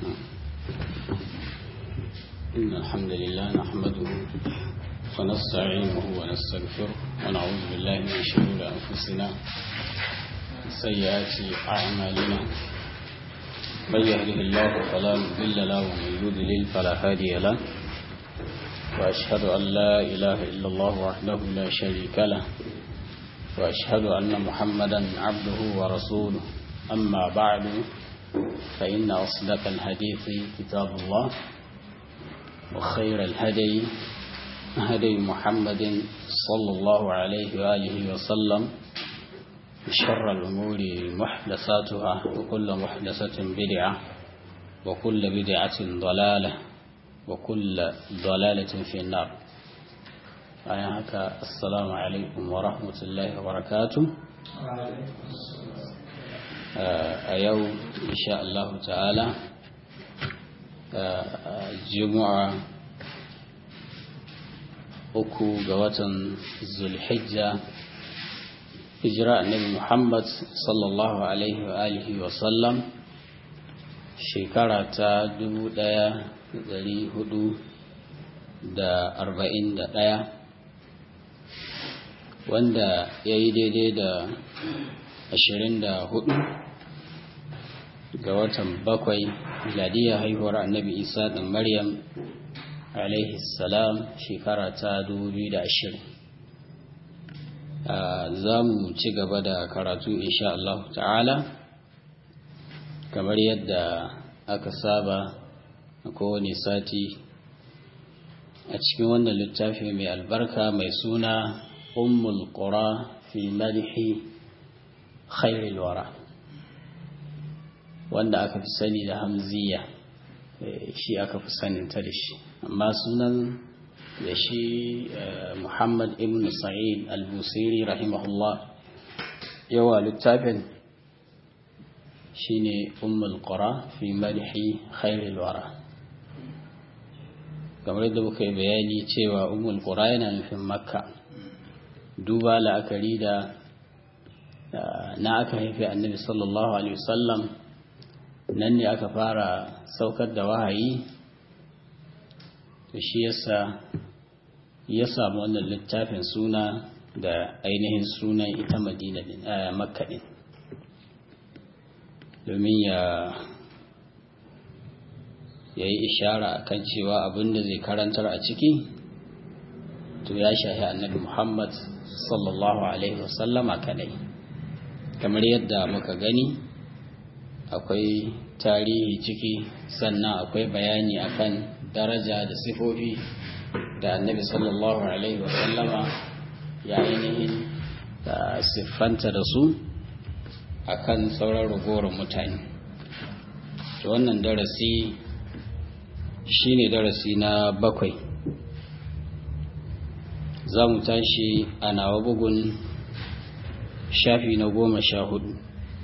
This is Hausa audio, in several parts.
إن الحمد لله نحمده ونستعينه ونستغفره ونعوذ بالله من شرور أنفسنا سيئات أعمالنا من يهده الله فلا مضل له ومن يضلل فلا هادي له وأشهد أن لا إله إلا الله وحده لا شريك له وأشهد أن محمدا عبده ورسوله أما بعد فإن أصدق الحديث كتاب الله وخير الهدي هدي محمد صلى الله عليه وآله وسلم شر الأمور محدثاتها وكل محدثة بدعة وكل بدعة ضلالة وكل ضلالة في النار أيهك السلام عليكم ورحمة الله وبركاته a yau insha Allah ta'ala juma'a uku ga watan zulhijja hijira annabi Muhammad sallallahu alaihi wa alihi wa sallam shekara ta dubu ɗaya dari hudu da arba'in da ɗaya wanda ya yi daidai da ashirin da hudu ga watan bakwai miladiyar haihuwar annabi isa ɗin maryam alaihi salam shekara ta 2020 za mu ci gaba da karatu insha Allah ta'ala kamar yadda aka saba a kowane sati a cikin wannan littafi mai albarka mai suna ummul qura fi madhi khairul wara wanda aka fi sani da hamziya shi aka fi saninta da shi amma sunan da shi muhammad ibn sa'id al-busiri rahimahullah yawa littafin shine ummul qura fi madhi khairul wara kamar da muka yi bayani cewa ummul qura yana nufin makka duba la'akari da na aka haifi annabi sallallahu alaihi wasallam nan ne aka fara saukar da wahayi to shi yasa ya samu wannan littafin suna da ainihin sunan ita madina din makka din domin ya ya yi ishara akan cewa abin da zai karantar a ciki to ya shahi annabi muhammad sallallahu alaihi wasallama kadai kamar yadda muka gani akwai tarihi ciki sannan akwai bayani akan daraja da sifofi da annabi sallallahu alaihi wasallama ya ainihin da siffanta da su akan sauran ragowar mutane to wannan darasi shine darasi na bakwai za mu tashi a nawa bugun shafi na goma sha hudu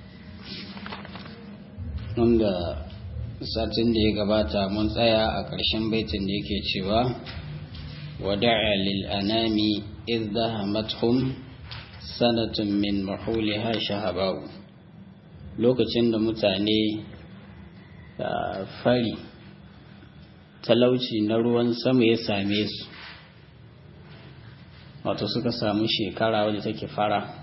wanda satin da ya gabata mun tsaya a ƙarshen baitin da yake cewa wada'a lil anami idhahamathum sanatun min mahuliha shahabau lokacin da mutane fari talauci na ruwan sama ya same su wato suka samu shekara wadda take fara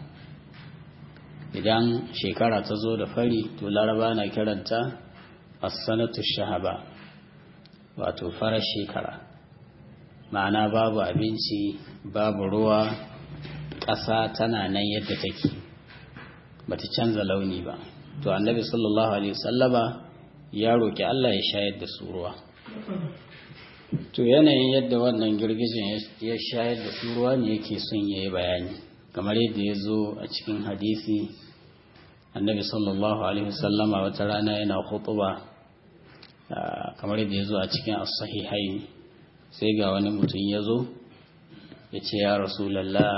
idan shekara ta zo da fari to laraba na kiranta as-sanatu shahaba wato farar shekara ma'ana babu abinci babu ruwa ƙasa tana nan yadda take bata canza launi ba to annabi sallallahu alaihi wasallama ya roki Allah ya shayar da su ruwa to yanayin yadda wannan girgijin ya shayar da su ruwa ne yake son yayi bayani kamar yadda ya zo a cikin hadisi annabi sallallahu alaihi wasallama wata rana yana khutuba kamar yadda ya zo a cikin as-sahihai sai ga wani mutum ya zo ya ce ya rasulallah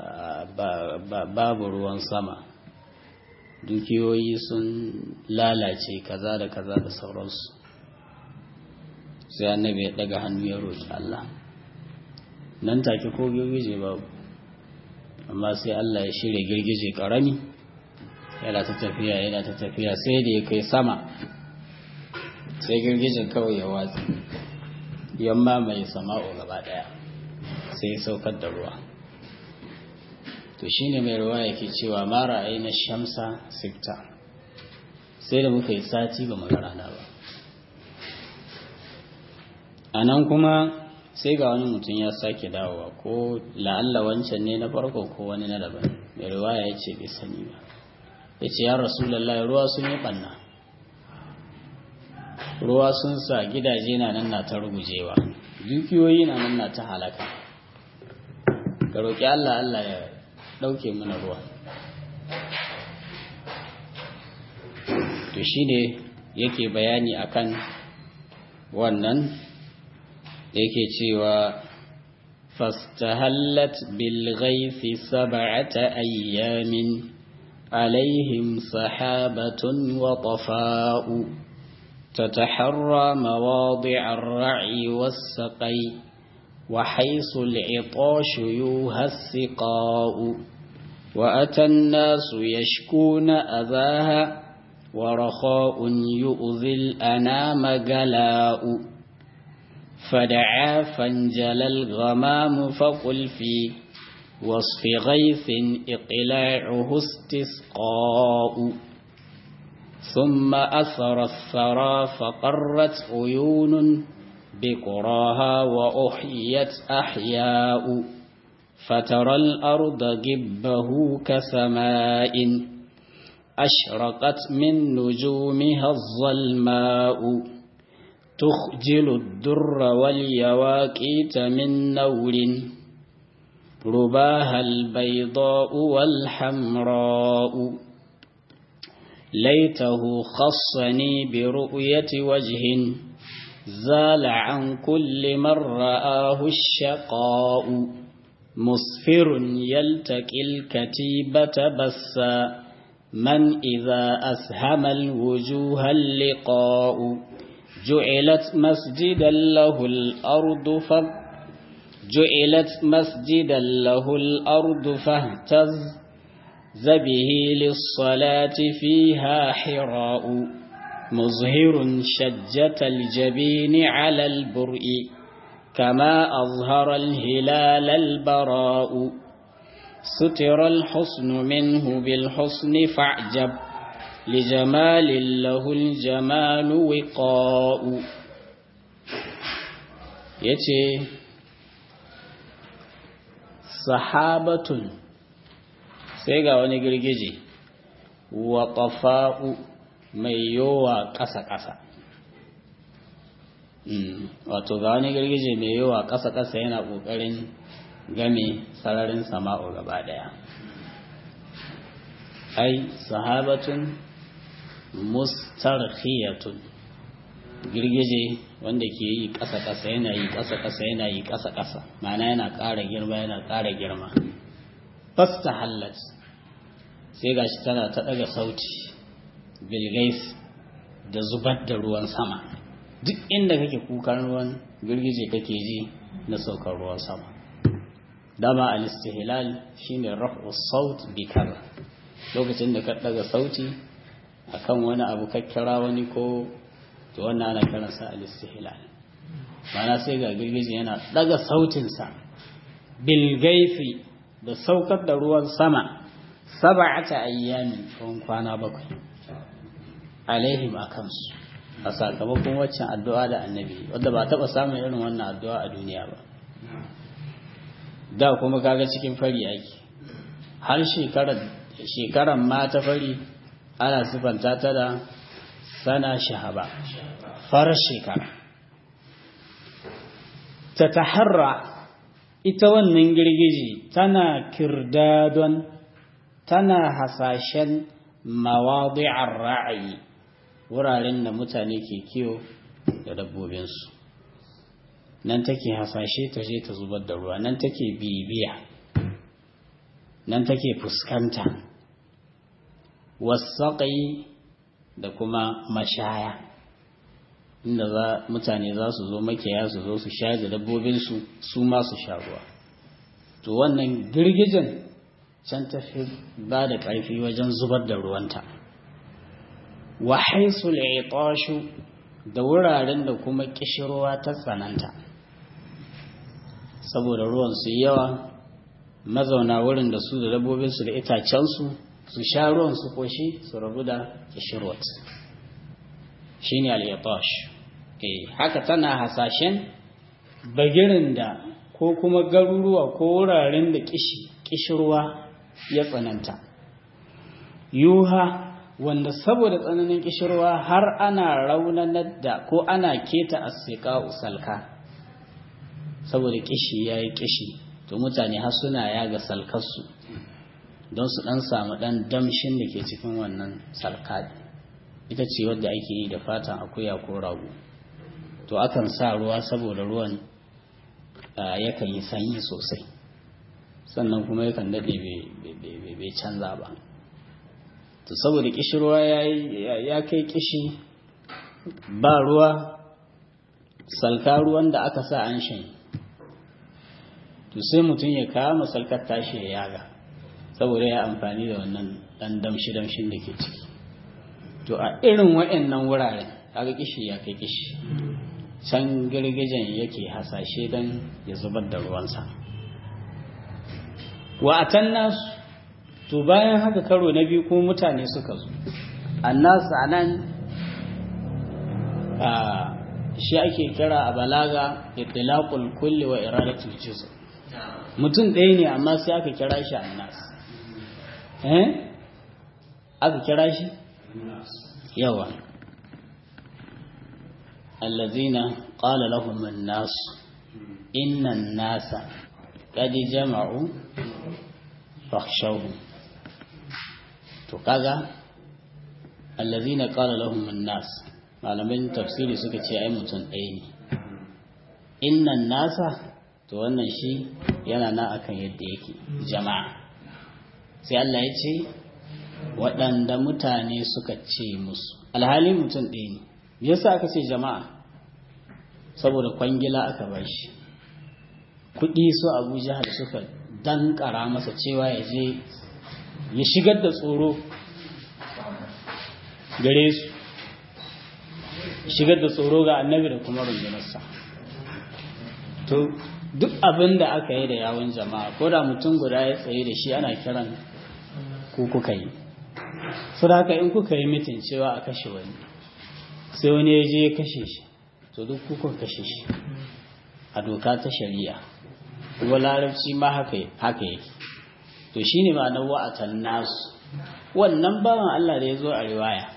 babu ruwan sama dukiyoyi sun lalace kaza da kaza da sauransu sai annabi ya daga hannu ya roƙi Allah nan take ko girgije babu amma sai Allah ya shirya girgije ƙarami yana ta tafiya yana ta tafiya sai da ya kai sama sai girgijin kawai ya watsi yamma mai sama'o gaba daya sai ya saukar da ruwa to shine mai ruwa yake cewa mara aina shamsa sifta sai da muka yi sati ba mu rana ba a nan kuma sai ga wani mutum ya sake dawowa ko la'alla wancan ne na farko ko wani na daban mai ruwaya ya ce bai sani ba ya ce ya rasulallah ruwa sun yi ɓanna ruwa sun sa gidaje na nan na ta rugujewa dukiyoyi na nan na ta halaka ka roƙi allah allah ya ɗauke mana ruwa to shi ne yake bayani akan wannan yake cewa fastahallat bil ghaifi sab'ata ayyamin alaihim sahabatun wa tafa'u تتحرى مواضع الرعي والسقي وحيث العطاش يوهى السقاء وأتى الناس يشكون أذاها ورخاء يؤذي الأنام جلاء فدعا فانجلى الغمام فقل في وصف غيث إقلاعه استسقاء ثم أثر الثرى فقرت عيون بقراها وأحيت أحياء فترى الأرض جبه كسماء أشرقت من نجومها الظلماء تخجل الدر واليواكيت من نور رباها البيضاء والحمراء ليته خصني برؤية وجه زال عن كل من رآه الشقاء مصفر يلتقي الكتيبة بسّا من إذا أسهم الوجوه اللقاء جعلت مسجدا له الأرض ف جعلت مسجدا له الأرض فاهتز به للصلاة فيها حراء مظهر شجة الجبين على البرء كما أظهر الهلال البراء ستر الحسن منه بالحسن فاعجب لجمال له الجمال وقاء يتي sahabatun sai ga wani girgije wa ƙafa'u mai yowa ƙasa-ƙasa wato ga wani girgije mai yowa ƙasa-ƙasa yana ƙoƙarin game sararin sama'u gaba ɗaya ai sahabatun mustarkhiyatun girgije wanda ke yi ƙasa-ƙasa yana yi ƙasa-ƙasa yana yi ƙasa-ƙasa mana yana ƙara girma yana ƙara girma fasta hallat sai gashi tana ta ɗaga sauti bilgais da zubar da ruwan sama duk inda kake kukan ruwan girgije kake ji na saukar ruwan sama dama al-istihlal shine raf'u saut bi kaza lokacin da ka ɗaga sauti akan wani abu kakkira wani ko to wannan ana kiransa al-istihlal mana sai ga girgije yana daga sautinsa bil gaifi da saukar da ruwan sama sab'ata ayyamin tsawon kwana bakwai alaihim akansu a sakamakon waccan addu'a da annabi wadda ba taba samun irin wannan addu'a a duniya ba da kuma kaga cikin fari ake har shekarar shekaran ma ta fari ana sifanta ta da sana shahaba farar shekara ta taharra ita wannan girgiji tana kirdadon tana hasashen mawadi'ar ra'ayi wuraren da mutane ke kiyo da dabbobinsu nan take hasashe ta je ta zubar da ruwa nan take bibiya nan take fuskanta wasaƙai da kuma mashaya inda za mutane za su zo makiyaya su zo su sha da dabbobinsu su ma su sha ruwa to wannan girgijin can tafi ba da ƙarfi wajen zubar da ruwanta wa haisul itashu da wuraren da kuma kishirwa ta tsananta saboda ruwan su yawa mazauna wurin da su da dabbobinsu da itacensu su sha ruwan su koshi su rabu da kishirwat shi ne al'itash haka tana hasashen bagirin da ko kuma garuruwa ko wuraren da kishirwa ya tsananta yuha wanda saboda tsananin kishirwa har ana raunanar da ko ana keta asika usalka saboda kishi ya yi kishi to mutane har suna yaga salkarsu don su dan samu dan damshin da ke cikin wannan salka ita ce wadda ake yi da fatan akuya ko rago to akan sa ruwa saboda ruwan yakan yi sanyi sosai sannan kuma yakan daɗe bai canza ba to saboda kishirwa ya kai kishi ba ruwa salka ruwan da aka sa an shan to sai mutum ya kama salkar tashi ya yaga saboda ya amfani da wannan dan damshi-damshin da ke ciki to a irin wa'annan wuraren kaga kishi ya kai kishi can girgijen yake hasashe don ya zubar da ruwansa wa atan nasu to bayan haka karo na biyu kuma mutane suka zo annasu anan a shi ake kira a balaga itlaqul kulli wa iradatul juz' mutum ɗaya ne amma sai aka kira shi annas eh aka kira shi yawa allazina qala lahum an-nas inna an-nasa qad jama'u fakhshawhum to kaga allazina qala lahum an-nas malamin tafsiri suka ce ai mutum ɗaya ne innan nasa to wannan shi yana na akan yadda yake jama'a sai Allah ya ce waɗanda mutane suka ce musu alhali mutum ɗaya ne me yasa aka ce jama'a saboda kwangila aka ba shi kuɗi su abu jihar suka dankara masa cewa ya je ya shigar da tsoro gare su shigar da tsoro ga annabi da kuma rundunarsa to duk abin da aka yi da yawon jama'a ko da mutum guda ya tsaye da shi ana kiran ku kuka yi su da haka in kuka yi mitin cewa a kashe wani sai wani ya je ya kashe shi to duk kuka kashe shi a doka ta shari'a kuma larabci ma haka yake to shi ne ma na wa'atan nasu wannan bawan Allah da ya zo a riwaya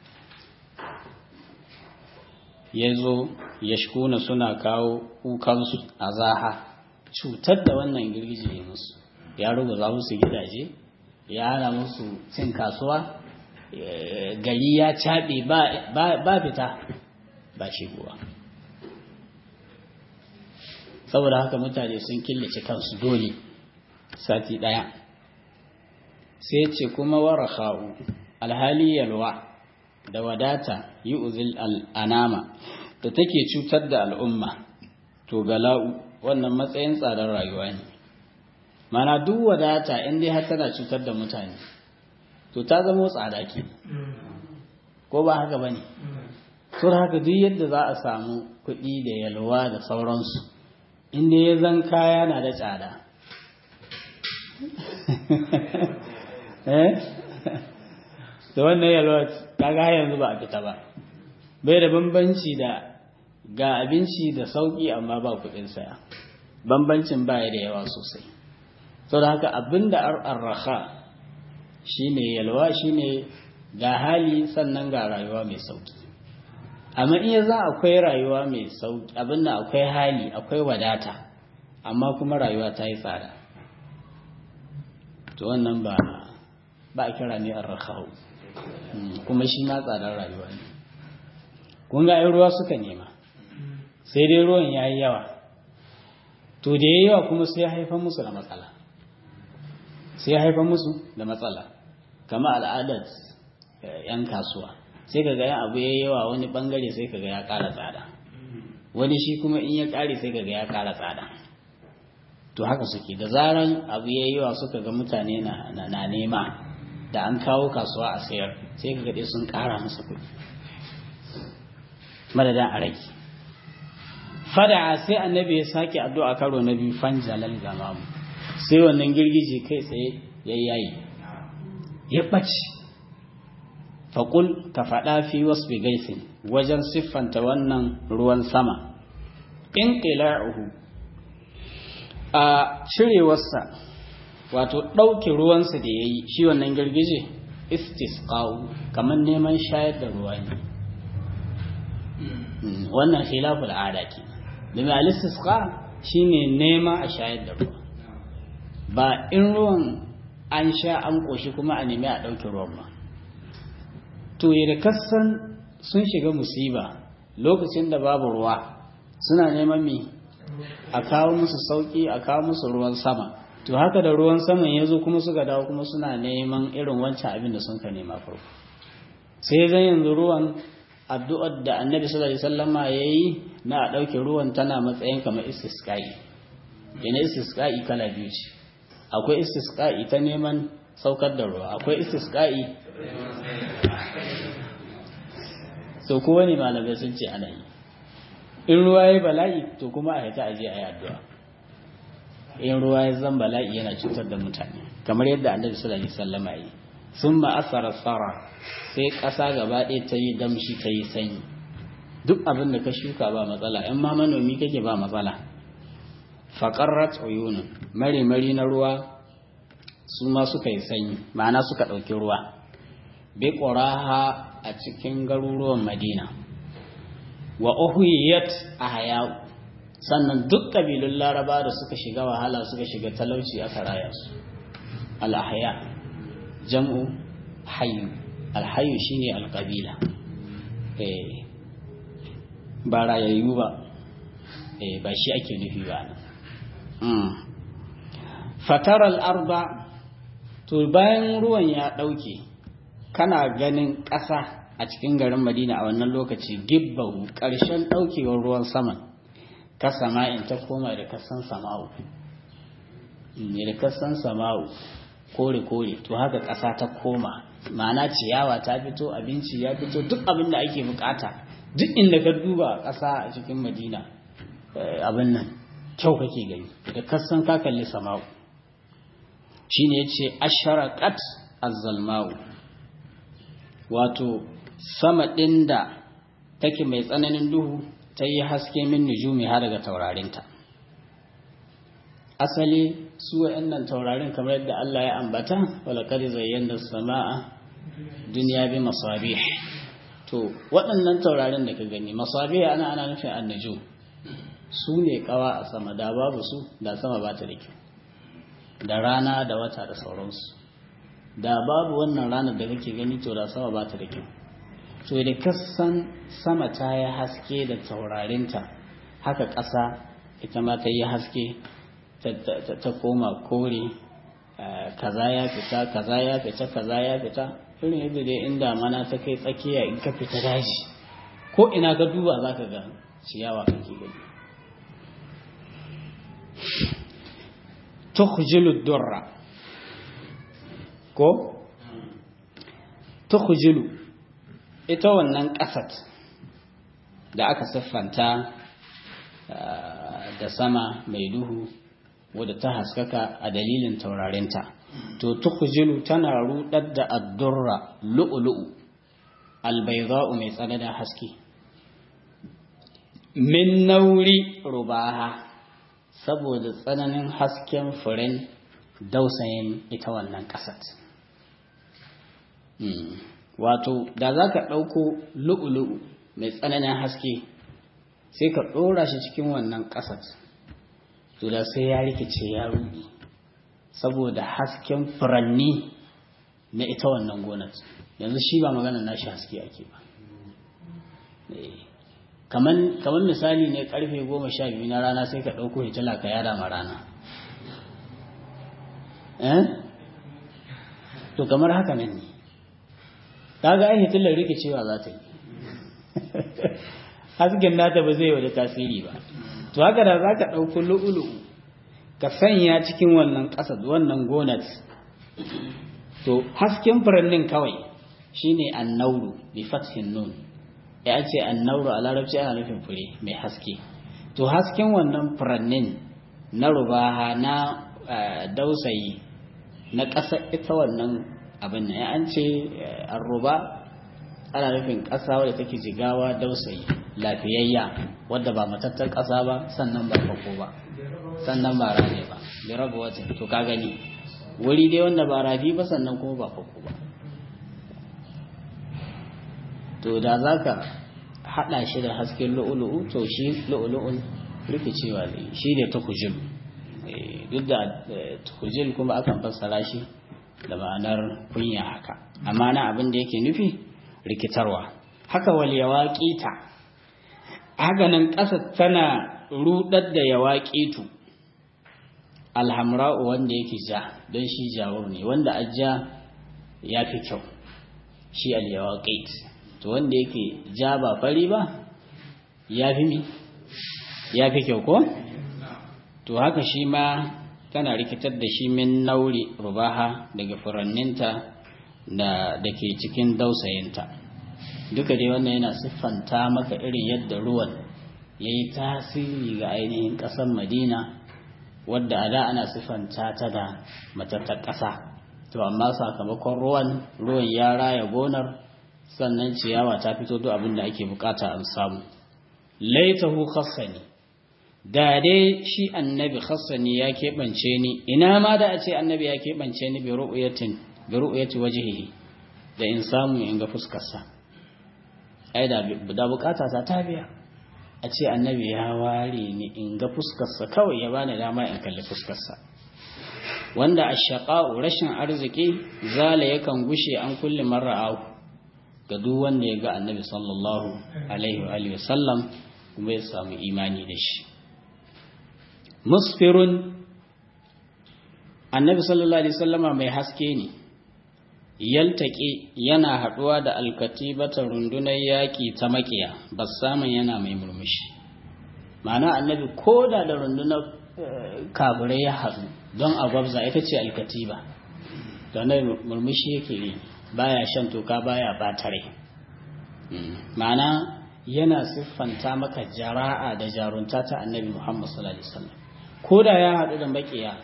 ya zo ya shkuna suna kawo kukansu a zaha cutar da wannan girgije ya musu ya ruguza musu gidaje ya hana musu cin kasuwa gari ya caɓe ba fita ba shigowa saboda haka mutane sun killace kansu dole sati ɗaya sai ce kuma waraha'u alhali yalwa da wadata yi uzil al'anama da take cutar da al'umma to gala'u wannan matsayin tsadar rayuwa ne mana duk wadata in dai har tana cutar da mutane to ta zama tsada ke ko ba haka ba ne to haka duk yadda za a samu kuɗi da yalwa da sauransu inda ya zan kaya na da tsada da wannan yalwa kaga yanzu ba a fita ba bai da bambanci da ga abinci da sauki amma ba kuɗin saya bambancin baya da yawa sosai saboda haka abinda arraha shine yalwa shine ga hali sannan ga rayuwa mai sauki amma iya za akwai rayuwa mai sauki abinda akwai hali akwai wadata amma kuma rayuwa ta yi tsada to wannan ba ba a kira ne arraha kuma shi ma tsadar rayuwa ne kun ga ruwa suka nema sai dai ruwan ya yi yawa to da ya yi yawa kuma sai ya haifar musu da matsala sai ya haifar musu da matsala kama al'adar 'yan kasuwa sai kaga yan abu ya yi yawa wani bangare sai kaga ya ƙara tsada wani shi kuma in ya ƙare sai kaga ya ƙara tsada to haka suke da zaran abu ya yi yawa suka ga mutane na nema da an kawo kasuwa a sayar sai kaga dai sun ƙara masa kuɗi madadin a rage fada sai annabi ya sake addu'a karo na biyu fanjalal gamamu sai wannan girgije kai tsaye ya yayi ya ɓace faƙul ka faɗa fi wasu gaisin wajen siffanta wannan ruwan sama in ƙila'uhu a cirewarsa wato ɗauke ruwansa da ya yi shi wannan girgije istisqa'u kamar neman shayar da ruwa ne wannan khilaful ada ke da mai alistisqa shine nema a shayar da ruwa ba in ruwan an sha an ƙoshi kuma a nemi a ɗauke ruwan ba to da kasan sun shiga musiba lokacin da babu ruwa suna neman mi a kawo musu sauki a kawo musu ruwan sama to haka da ruwan saman ya zo kuma suka dawo kuma suna neman irin wancan abin da sun ka nema farko sai zan yanzu ruwan addu'ar da annabi sallallahu alaihi wasallama yayi na a ɗauke ruwan tana matsayin kamar istisqa'i yana istisqa'i kala biyu ce akwai istisqa'i ta neman saukar da ruwa akwai istisqa'i so kowa ne malamai sun ce ana yi in ruwa ya bala'i to kuma a haita aje a yi addu'a in ruwa ya zan bala'i yana cutar da mutane kamar yadda annabi sallallahu alaihi wasallam yi sun ma'asara tsara sai ƙasa gaba ɗaya ta yi damshi ta yi sanyi duk abin da ka shuka ba matsala in ma manomi kake ba matsala faƙarrat uyunun mari-mari na ruwa su ma suka yi sanyi ma'ana suka ɗauki ruwa bi ƙuraha a cikin garuruwan madina wa uhiyat a hayau sannan duk ƙabilun laraba da suka shiga wahala suka shiga talauci aka raya su al'ahya jam'u hayu alhayu shine alƙabila ba rayayyu ba ba shi ake nufi ba nan fatar al'arba to bayan ruwan ya ɗauke kana ganin ƙasa a cikin garin madina a wannan lokaci gibbahu ƙarshen ɗaukewar ruwan saman ka sama'in ta koma da kasan sama'u da kasan sama'u kore-kore to haka ƙasa ta koma ma'ana ciyawa ta fito abinci ya fito duk abin da ake bukata duk inda ka duba ƙasa a cikin madina abin nan kyau kake gani da kasan ka kalli sama'u shine yace asharaqat az-zalma'u wato sama ɗin da take mai tsananin duhu ta yi haske min nujumi har daga taurarinta asali su wa'annan taurarin kamar yadda Allah ya ambata walaqad zayyana as-samaa dunya bi masabih to waɗannan taurarin da ka gani masabih ana ana nufin annujum su ne kawa a sama da babu su da sama ba ta da kyau da rana da wata da sauransu da babu wannan ranar da kake gani to da sama ba ta da kyau to da kasan sama ta yi haske da taurarinta haka ƙasa ita ma ta yi haske ta koma kore kaza ya fita kaza ya fita kaza ya fita irin yadda dai inda mana ta kai tsakiya in ka fita daji ko ina ka duba za ka ga ciyawa kake gani tukhjilu durra ko tukhjilu ita wannan ƙasat da aka siffanta da sama mai duhu wadda ta haskaka a dalilin taurarinta to tukhjilu tana rudar da addurra lu'lu'u albaydha'u mai tsananin haske min nauri rubaha saboda tsananin hasken furen dausayin ita wannan ƙasat wato da za ka ɗauko lu'ulu'u mai tsananin haske sai ka ɗora shi cikin wannan ƙasat to da sai ya rikice ya ruɗi saboda hasken furanni na ita wannan gonar yanzu shi ba magana nashi haske ake ba kamar misali ne karfe goma sha biyu na rana sai ka ɗauko hitila ka yada ma rana to kamar haka nan ne kaga ai hitilar rikicewa za ta yi hasken nata ba zai wada tasiri ba to haka da za ka ɗauko lu'ulu ka sanya cikin wannan ƙasa wannan gonat to hasken furannin kawai shine annauru bi fathin nun ya ce annauru a larabci ana nufin fure mai haske to hasken wannan furannin na rubaha na dausayi na ƙasa ita wannan abin nan an ce arruba ana nufin ƙasa wadda take jigawa dausayi lafiyayya wadda ba matattar ƙasa ba sannan ba fako ba sannan ba rane ba da raba wata to ka gani wuri dai wanda ba rafi ba sannan kuma ba fako ba to da za ka haɗa shi da hasken lu'ulu'u to shi lu'ulu'un rikicewa ne shi ne tukujil duk da tukujil kuma akan fassara shi da ma'anar kunya haka amma na abin da yake nufi rikitarwa haka wal yawaƙita haka nan ƙasa tana rudar da yawaƙitu alhamra'u wanda yake ja don shi jawur ne wanda ajja ya fi kyau shi al yawaqit to wanda yake ja ba fari ba ya fi mi ya fi kyau ko to haka shi ma tana rikitar da shi min nauri rubaha daga furanninta da da ke cikin dausayinta duka dai wannan yana siffanta maka irin yadda ruwan ya yi tasiri ga ainihin ƙasar madina wadda a da ana siffanta ta da matattar ƙasa to amma sakamakon ruwan ruwan ya raya gonar sannan ciyawa ta fito duk abin da ake bukata an samu laitahu khassani da dai shi annabi khassani ya keɓance ni ina ma da a ce annabi ya keɓance ni bi ru'yatin bi ru'yati wajhihi da in samu in ga fuskarsa ai da da bukata ta ta biya a ce annabi ya ware ni in ga fuskarsa kawai ya bani dama in kalli fuskarsa wanda ashaqa'u rashin arziki zala yakan gushe an kulli marra'u ga duk wanda ya ga annabi sallallahu alaihi wa alihi wasallam kuma ya samu imani da shi musfirun annabi sallallahu alaihi wasallama mai haske ne yaltaƙi yana haɗuwa da alkatibata rundunar yaƙi ta makiya ba samun yana mai murmushi ma'ana annabi ko da da rundunar kaburai ya haɗu don a gwabza ita ce alkatiba da na murmushi yake yi baya shan toka baya batare ma'ana yana siffanta maka jara'a da jarunta ta annabi muhammad sallallahu alaihi wasallam ko da ya haɗu da makiya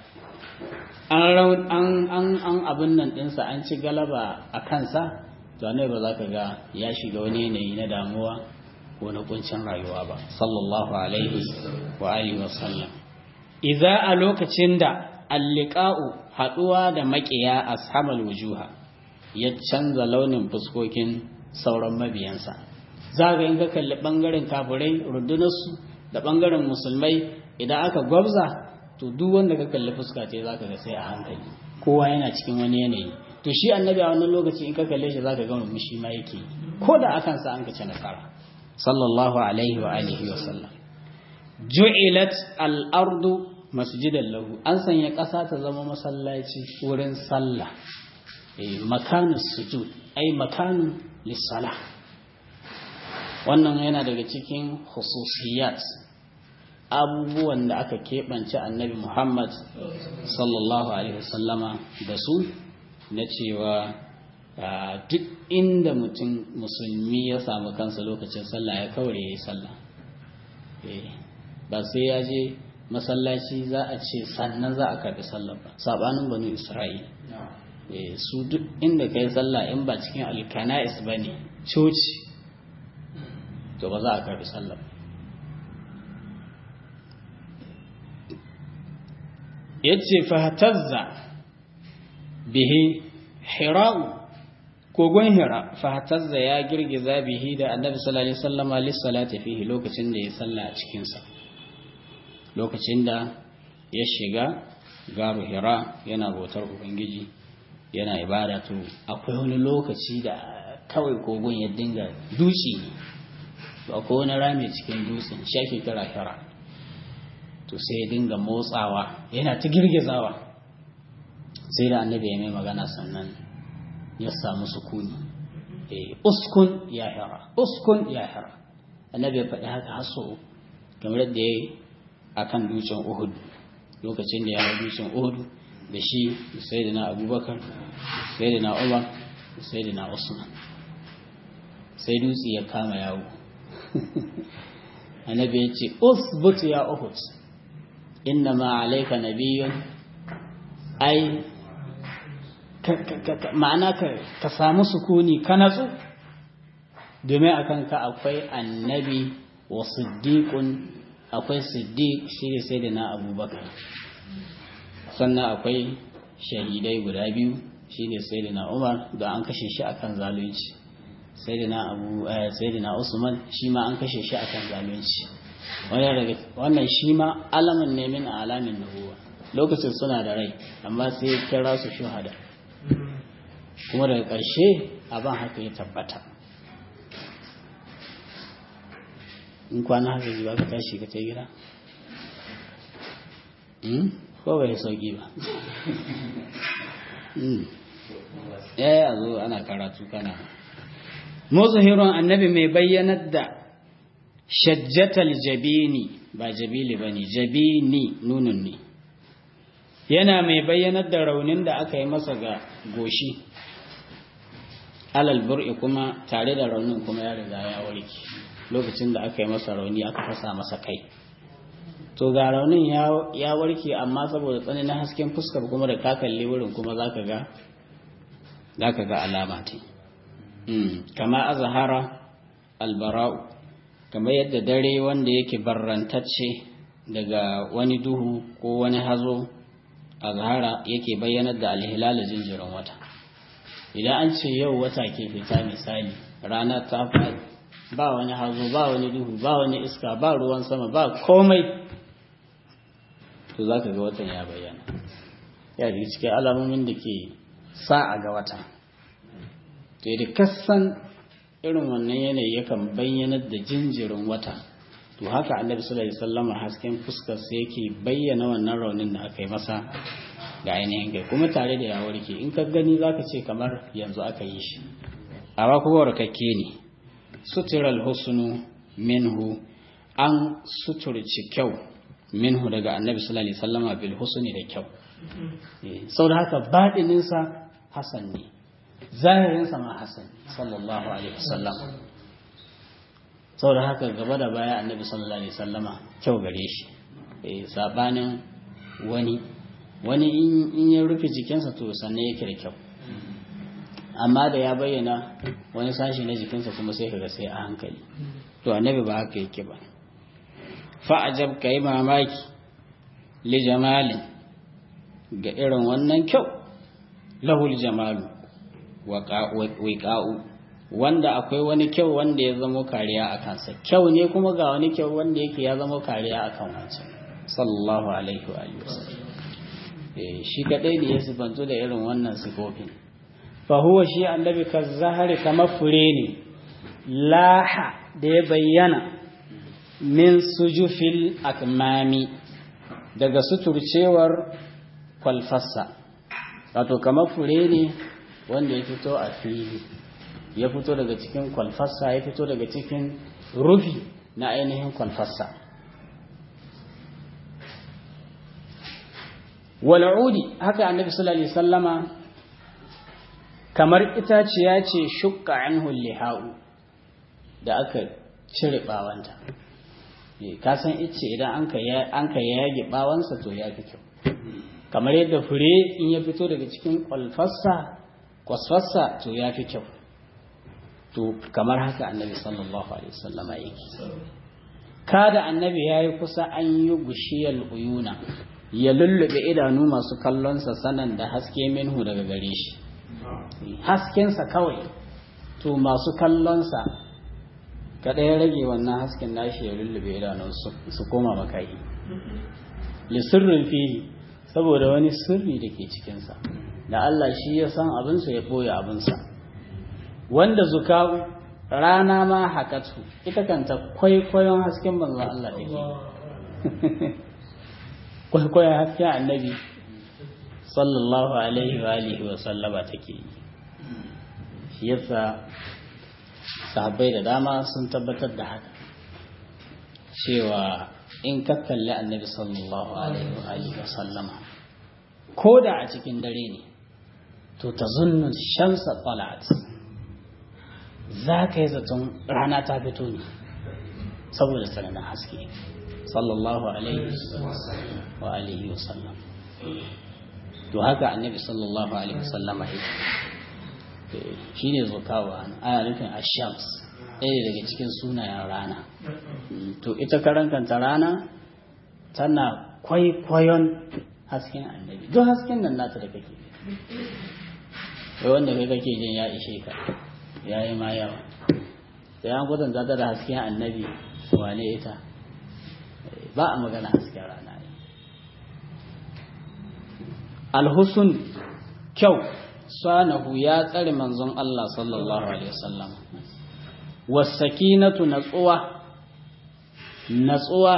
an abin nan ɗinsa an ci galaba a kansa to annabi ba za ka ga ya shiga wani yanayi na damuwa ko na kuncin rayuwa ba sallallahu alaihi wa alihi wasallam idza a lokacin da alliqa'u haɗuwa da makiya ashabal wujuha ya canza launin fuskokin sauran mabiyansa za ga in ka kalli bangaren kafirai rundunarsu da bangaren musulmai idan aka gwabza to duk wanda ka kalli fuska ce zaka ga sai a hankali kowa yana cikin wani yanayi to shi annabi a wannan lokaci in ka kalle shi zaka ga murmushi ma yake ko da akan sa an ka ci nasara sallallahu alaihi wa alihi wa sallam ju'ilat al-ardu masjidan lahu an sanya ƙasa ta zama masallaci wurin sallah eh makanus sujud ai makanu lis-salah wannan yana daga cikin khususiyat abubuwan da aka keɓance annabi Muhammad sallallahu Alaihi wasallama da su na cewa duk inda mutum musulmi ya samu kansa lokacin sallah ya kawai ya yi sallah ba sai ya je masallaci za a ce sannan za a karbi sallah ba sabanin banu isra'il su duk inda ka yi sallah in ba cikin alkana'is ba ne coci to ba za a karbi sallah ba yace fahtazza bihi hira'u kogon hira fahtazza ya girgiza bihi da annabi sallallahu alaihi wasallama lissalati fihi lokacin da ya salla a cikin sa lokacin da ya shiga garu hira yana bautar ubangiji yana ibada to akwai wani lokaci da kawai kogon ya dinga dutse to akwai wani rami cikin dutsen shi ake kira hira to sai ya dinga motsawa yana ta girgizawa sai da annabi ya mai magana sannan ya samu sukuni eh uskun ya hira uskun ya hira annabi ya faɗi haka haso kamar yadda ya yi a kan dutsen uhud lokacin da ya hau dutsen uhud da shi da sai da na abubakar sai da na umar sai da na usman sai dutse ya kama yawo annabi ya ce usbut ya uhud inna ma alayka nabiyyun ai ma'ana ka samu sukuni ka natsu domin akan ka akwai annabi wa siddiqun akwai siddiq shi ne sai da na abubakar sannan akwai shahidai guda biyu shi ne sai da na umar da an kashe shi akan zalunci sai da na abu sai da na usman shi ma an kashe shi akan zalunci wannan shi ma alamin ne min alamin nubuwa lokacin suna da rai amma sai kira su shuhada kuma daga ƙarshe abin haka ya tabbata in kwana haka ji ba ka tashi ka ta gida ko bai sauki ba ya a zo ana karatu kana muzuhirun annabi mai bayyanar da shajjatal jabini ba jabili ba ne jabini nunun ne yana mai bayyanar da raunin da aka yi masa ga goshi alal bur'i kuma tare da raunin kuma ya riga ya warke lokacin da aka yi masa rauni aka fasa masa kai to ga raunin ya warke amma saboda tsananin hasken fuskar kuma da ka kalli wurin kuma zaka ga zaka ga alama ta kama azhara albara'u kamar yadda dare wanda yake barrantacce daga wani duhu ko wani hazo azhara yake bayyanar da alhilal jinjirin wata idan an ce yau wata ke fita misali rana ta faɗi ba wani hazo ba wani duhu ba wani iska ba ruwan sama ba komai to za ka ga watan ya bayyana ya daga cikin alamomin da ke sa a ga wata to da kasan irin wannan yanayi yakan bayyanar da jinjirin wata to haka annabi sallallahu alaihi wasallam hasken fuskar sa yake bayyana wannan raunin da aka yi masa ga ainihin kai kuma tare da ya warke in ka gani zaka ce kamar yanzu aka yi shi amma kuma warkakke ne sutural husnu minhu an suturci kyau minhu daga annabi sallallahu alaihi wasallama bil husni da kyau saboda haka badinin sa hasan ne zahirin sa ma hasan sallallahu alaihi wasallam saboda haka gaba da baya annabi sallallahu alaihi wasallama kyau gare shi eh sabanin wani wani in ya rufe jikinsa to sannan yake da kyau amma da ya bayyana wani sashi na jikinsa kuma sai kaga sai a hankali to annabi ba haka yake ba fa'ajab kai mamaki li jamalin ga irin wannan kyau lahul jamalu wiqa'u wanda akwai wani kyau wanda ya zama kariya a kansa kyau ne kuma ga wani kyau wanda yake ya zama kariya a kan wancan sallallahu alaihi wa alihi wasallam shi kadai ne ya sifantu da irin wannan sifofin fahuwa shi annabi ka zahari kamar fure ne laha da ya bayyana min sujufil akmami daga suturcewar kwalfassa wato kamar fure ne wanda ya fito a fili ya fito daga cikin kwalfassa ya fito daga cikin rufi na ainihin kwalfassa wal'udi haka annabi sallallahu alaihi sallama kamar itaciya ce shukka anhu liha'u da aka cire bawanta ka san ice idan an ka yage bawansa to ya fi kyau kamar yadda fure in ya fito daga cikin kwalfassa kwasfassa to ya fi kyau to kamar haka annabi sallallahu alaihi wasallama yake kada annabi ya yi kusa an yi gushiyar uyuna ya lullube idanu masu kallonsa sanan da haske minhu daga gare shi haskensa kawai to masu kallonsa kada ya rage wannan hasken nashi ya lullube idanun su koma makayi lissirrin fihi saboda wani sirri da ke cikinsa da Allah shi ya san abinsa ya ɓoye abinsa wanda zuka rana ma hakatu ita kanta kwaikwayon hasken manzon Allah take kwaikwayon hasken annabi sallallahu alaihi wa alihi wa sallama take yi shi yasa sahabbai da dama sun tabbatar da haka cewa in ka kalli annabi sallallahu alaihi wa alihi wa sallama ko da a cikin dare ne to ta zunnu shamsa talat za ka yi zaton rana ta fito ne saboda tsananin haske sallallahu alaihi wa alihi wasallam to haka annabi sallallahu alaihi wasallama yake shi ne zukawa ana nufin ashams ɗaya daga cikin sunayen rana to ita karankanta rana tana kwaikwayon hasken annabi duk hasken nan nata da kake wanda kai kake jin ya ishe ka ya yi ma yawa sai an kwatanta ta da hasken annabi wane ita ba a magana hasken rana ne alhusun kyau sanahu ya tsare manzon Allah sallallahu alaihi wasallam wasakinatu natsuwa natsuwa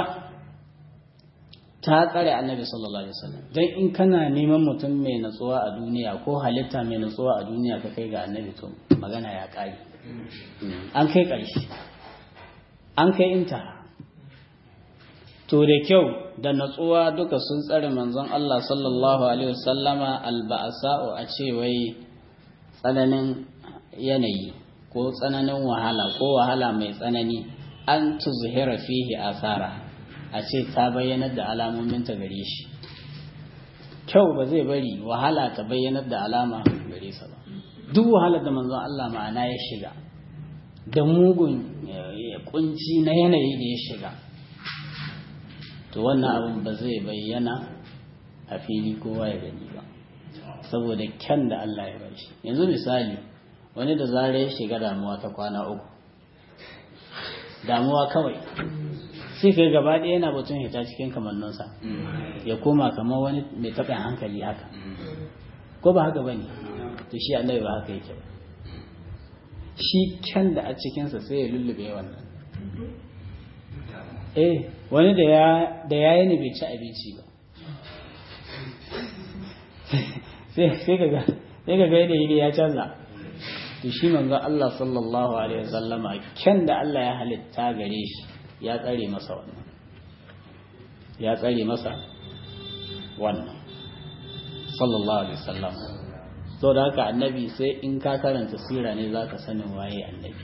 ta tsare annabi sallallahu alaihi wasallam dan in kana neman mutum mai natsuwa a duniya ko halitta mai natsuwa a duniya ka kai ga annabi to magana ya kare an kai ƙarshe an kai inta to da kyau da natsuwa duka sun tsare manzon Allah sallallahu alaihi wasallama alba'asa'u a ce wai tsananin yanayi ko tsananin wahala ko wahala mai tsanani an tuzhira fihi asara a ce ta bayyanar da alamominta gare shi kyau ba zai bari wahala ta bayyanar da alama gare sa ba duk wahalar da manzon Allah ma'ana ya shiga da mugun kunci na yanayi da ya shiga to wannan abin ba zai bayyana a fili kowa ya gani ba saboda kyan da Allah ya bar shi yanzu misali wani da zara ya shiga damuwa ta kwana uku damuwa kawai sai kai gaba ɗaya yana batun hita cikin kamanninsa ya koma kamar wani mai taɓin hankali haka ko ba haka ba ne to shi annabi ba haka yake ba shi kyan da a cikinsa sai ya lullube wannan eh wani da ya da ya yi ne bai ci abinci ba sai ka ga sai ka ga yadda ya canza to shi manzo Allah sallallahu alaihi wasallama kyan da Allah ya halitta gare shi ya tsare masa wannan ya tsare masa wannan sallallahu alaihi wasallam so da haka annabi sai in ka karanta sira ne zaka sanin waye annabi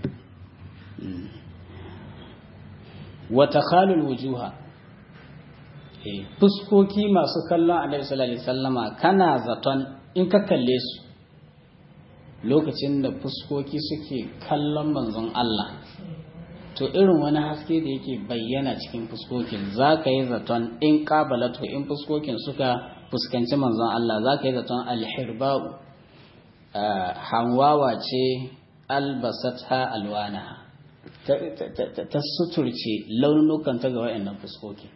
wa takhalul wujuha eh fuskoki masu kallon annabi sallallahu alaihi wasallama kana zaton in ka kalle su lokacin da fuskoki suke kallon manzon Allah to irin wani haske da yake bayyana cikin fuskokin za ka yi zaton in ƙabalatu in fuskokin suka fuskanci manzon Allah za ka yi zaton alhirba'u hanwawa ce albasatha alwana ta suturce launukan ta ga wa'annan fuskokin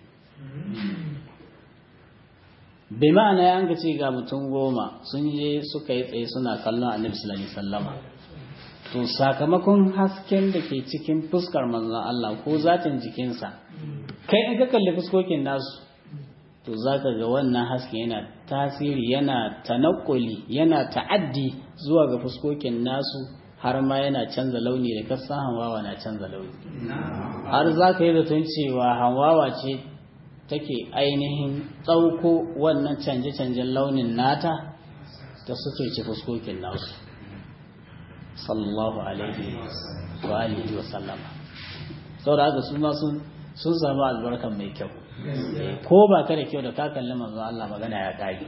bai ma'ana ya ce ga mutum goma sun je suka yi tsaye suna kallon annabi sallallahu alaihi wasallama to sakamakon hasken da ke cikin fuskar manzon Allah ko zatin jikinsa kai in ka kalli fuskokin nasu to zaka ga wannan hasken yana tasiri yana tanakuli yana ta'addi zuwa ga fuskokin nasu har ma yana canza launi da kasan hanwawa na canza launi har zaka yi zaton cewa hanwawa ce take ainihin tsauko wannan canje-canjen launin nata ta suturce fuskokin nasu sallallahu alaihi wa alihi wa sallama saboda haka su ma sun sun samu albarkan mai kyau ko ba ka da kyau da ka kalli manzo Allah magana ya kage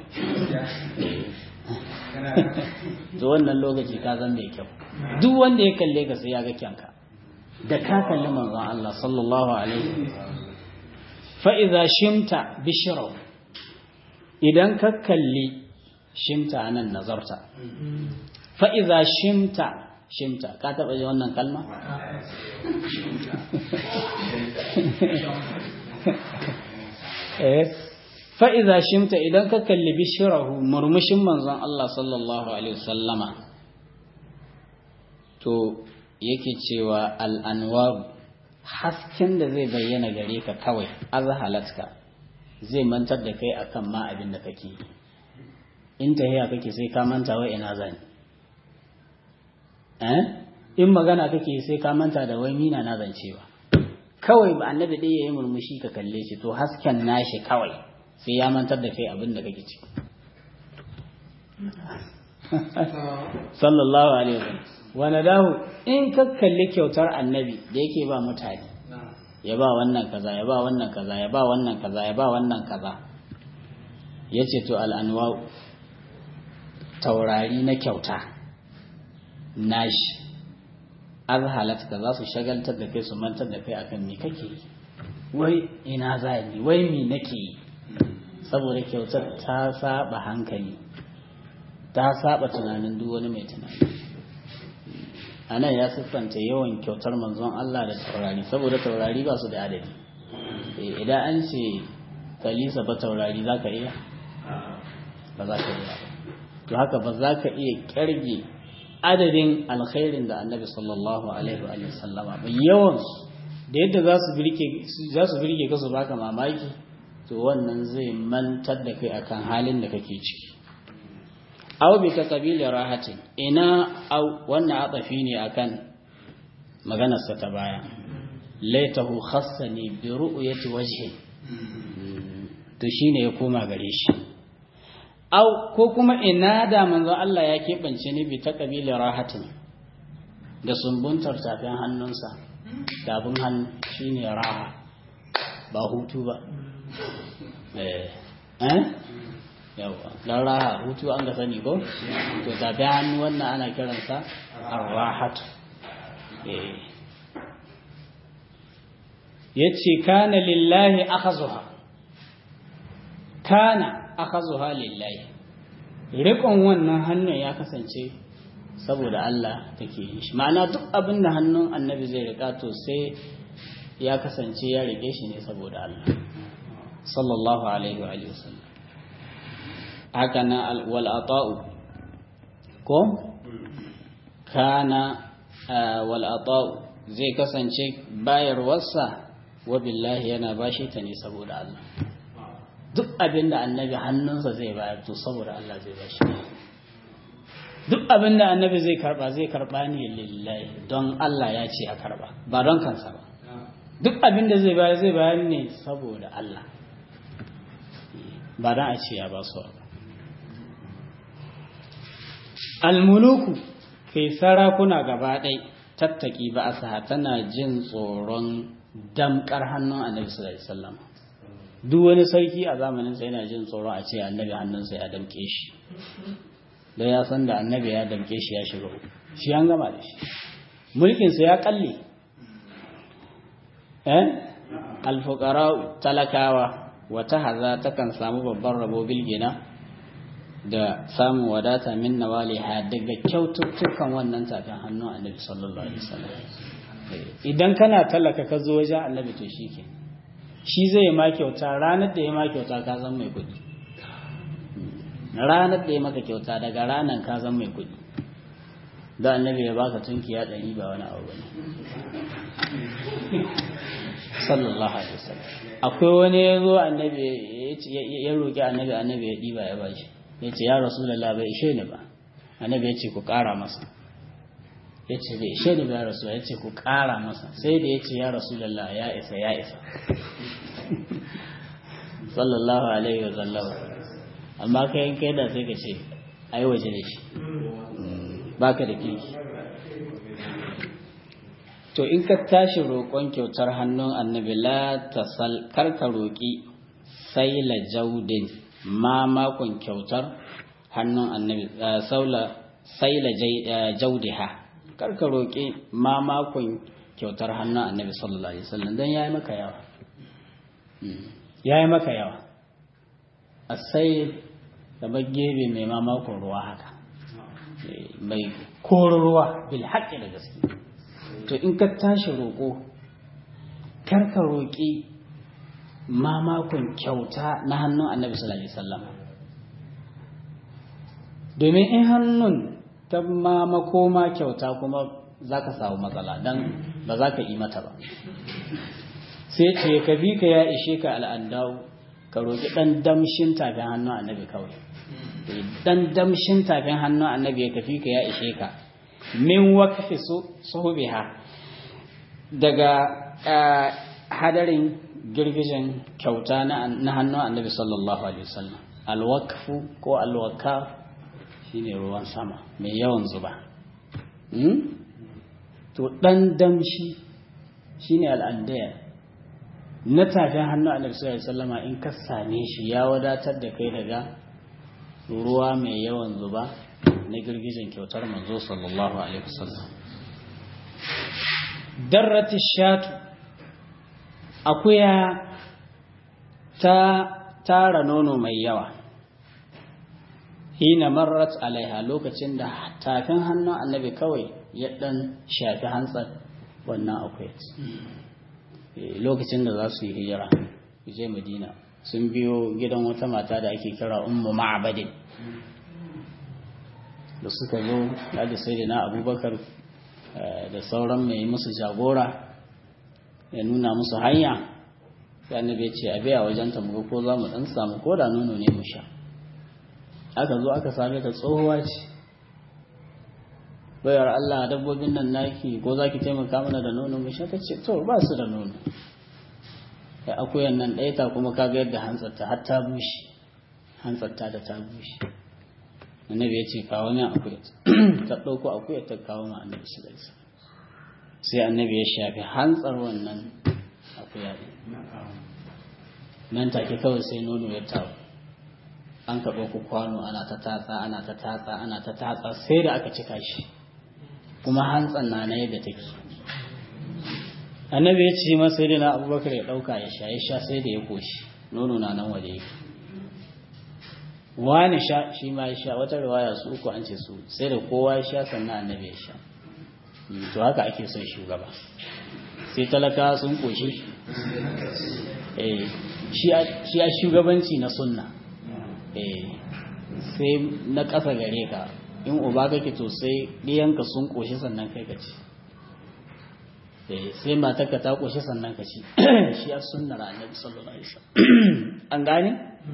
to wannan lokaci ka zan mai kyau duk wanda ya kalle ka sai ya ga kyanka da ka kalli manzo Allah sallallahu alaihi fa idza shimta bishra idan ka kalli shimta nan nazarta fa'iza shimta shimta ka taɓa ji wannan kalma? fa'iza shimta idan ka kalli bishirahu murmushin manzon Allah sallallahu Alaihi wasallama to yake cewa al'anwaru hasken da zai bayyana gare ka kawai azhalatka zai mantar da kai akan ma abin da kake yi in tahiya kake sai ka manta wa ina zani eh in magana kake sai ka manta da wai mina na zancewa kawai ba annabi dai yayi murmushi ka kalle shi to hasken nashi kawai sai ya mantar da kai abin da kake ci sallallahu alaihi wasallam wani dahu in ka kalli kyautar annabi da yake ba mutane ya ba wannan kaza ya ba wannan kaza ya ba wannan kaza ya ba wannan kaza ya ce to al'anwa taurari na kyauta nashi azhalat ka za su shagaltar da kai su mantar da kai akan me kake yi wai ina za ni wai me nake yi saboda kyautar ta saba hankali ta saba tunanin duk wani mai tunani a nan ya siffanta yawan kyautar manzon Allah da taurari saboda taurari ba su da adadi idan an ce kalisa ba taurari za ka iya ba za ka iya to haka ba za ka iya kyarge adadin alkhairin da annabi sallallahu alaihi wa sallama ba yawansu da yadda za su birge ka su baka mamaki to wannan zai mantar da kai akan halin da kake ciki aw bi taqabili rahatin ina aw wannan atafi ne akan maganar sa ta baya laitahu khassani bi ru'yati wajhi to shine ya koma gare shi aw ko kuma ina da manzo Allah ya keɓance ni bi taqabili rahatin da sumbuntar tafin hannunsa tafin hannu shine raha ba hutu ba eh eh yawa dan raha hutu an ga sani ko to tafi hannu wannan ana kiransa arrahatu eh yace kana lillahi akhazuha kana akhazuha lillahi riƙon wannan hannun ya kasance saboda Allah take yi shi ma'ana duk abin da hannun annabi zai riƙa to sai ya kasance ya riƙe shi ne saboda Allah sallallahu alaihi wa sallam haka na wal'ata'u ko? kana wal'ata'u zai kasance bayarwarsa wa billahi yana bashi ta ne saboda Allah duk abin da annabi hannunsa zai bayar to saboda Allah zai bashi duk abin da annabi zai karba zai karba ne lillahi don Allah ya ce a karba ba don kansa ba duk abin da zai bayar zai bayar ne saboda Allah ba don a ce ya ba su ba almuluku kai sarakuna gaba ɗai tattaki ba a tana jin tsoron damkar hannun annabi sallallahu alaihi wasallam duk wani sarki a zamanin sa yana jin tsoron a ce annabi hannunsa ya damke shi da ya san da annabi ya damke shi ya shiga shi an gama da shi mulkinsa ya kalle eh alfuqara talakawa wata haza takan samu babban rabo bilgina da samun wadata min nawaliha daga kyaututtukan wannan tafin hannun annabi sallallahu alaihi wasallam idan kana talaka ka zo wajen annabi to shike shi zai ma kyauta ranar da ya ma kyauta ka zan mai kuɗi ranar da ya maka kyauta daga ranar ka zan mai kuɗi da annabi ya baka tunkiya ɗari ba wani abu bane sallallahu alaihi wasallam akwai wani ya zo annabi ya roƙi annabi annabi ya ɗiba ya bashi ya ce ya rasulullah bai ishe ni ba annabi ya ce ku ƙara masa ya ce bai ishe ni ba ya rasu ya ce ku ƙara masa sai da ya ce ya rasulullah ya isa ya isa sallallahu alaihi wasallam amma kai kai da sai ka ce ai waje da shi baka da kirki to in ka tashi roƙon kyautar hannun annabi la tasal karka roƙi sai la jaudin ma makon kyautar hannun annabi saula sai la jaudiha karka roƙi ma makon kyautar hannun annabi sallallahu alaihi wasallam dan yayi maka yawa yayi maka yawa asai da gebe mai mamakon ruwa haka mai koro ruwa bil haƙƙi da gaske to in ka tashi roƙo karka roƙi mamakon kyauta na hannun annabi sallallahu alaihi wasallam domin in hannun ta mamako ma kyauta kuma za ka samu matsala don ba za ka yi mata ba sai ce ka bi ka ya ishe ka al'adau ka roƙi ɗan damshin tafin hannun annabi kawai ɗan damshin tafin hannun annabi ya kafi ka ya ishe ka min wakafi suhubiha daga hadarin girgijin kyauta na hannun annabi sallallahu alaihi wasallam alwakfu ko alwakaf shine ruwan sama mai yawan zuba to ɗan damshi shine al'andaya na tafin hannu a nabi sallama in ka same shi ya wadatar da kai daga ruwa mai yawan zuba na girgijin kyautar manzo sallallahu alaihi wasallam darrati shatu akuya ta tara nono mai yawa hina marrat alaiha lokacin da tafin hannun annabi kawai ya dan shafi hantsar wannan akwai lokacin da za su yi hijira je madina sun biyo gidan wata mata da ake kira ummu ma'abadin da suka zo da sai da na abubakar da sauran mai musu jagora ya nuna musu hanya sai annabi ya ce a biya wajen ta muga ko za mu dan samu ko da nono ne mu sha aka zo aka same ta tsohuwa ce bayar Allah dabbobin nan naki ko za ki taimaka mana da nono mu sha ta ce to ba su da nono da akuyan nan ɗaya ta kuma kaga yadda hantsarta har ta bushe hantsarta da ta bushe annabi ya ce kawo min akuya ta ɗauko akuya ta kawo ma annabi su gaisa sai annabi ya shafi hantsar wannan akuya ɗin nan take kawai sai nono ya tawo an ka ɗauko kwano ana ta tatsa ana ta tatsa ana ta tatsa sai da aka cika shi kuma hantsan na na yadda take annabi ya ce masa sai da na abubakar ya ɗauka ya sha ya sha sai da ya koshi nono na nan waje yake wani sha shi ma ya sha wata riwaya su uku an ce su sai da kowa ya sha sannan annabi ya sha to haka ake son shugaba sai talaka sun koshi eh shi a shugabanci na sunna eh sai na ƙasa gare ka in uba kake to sai ɗiyanka sun koshi sannan kai ka ci sai matarka ta koshi sannan ka ci shi a sunnar annabi sallallahu alaihi wasallam an gane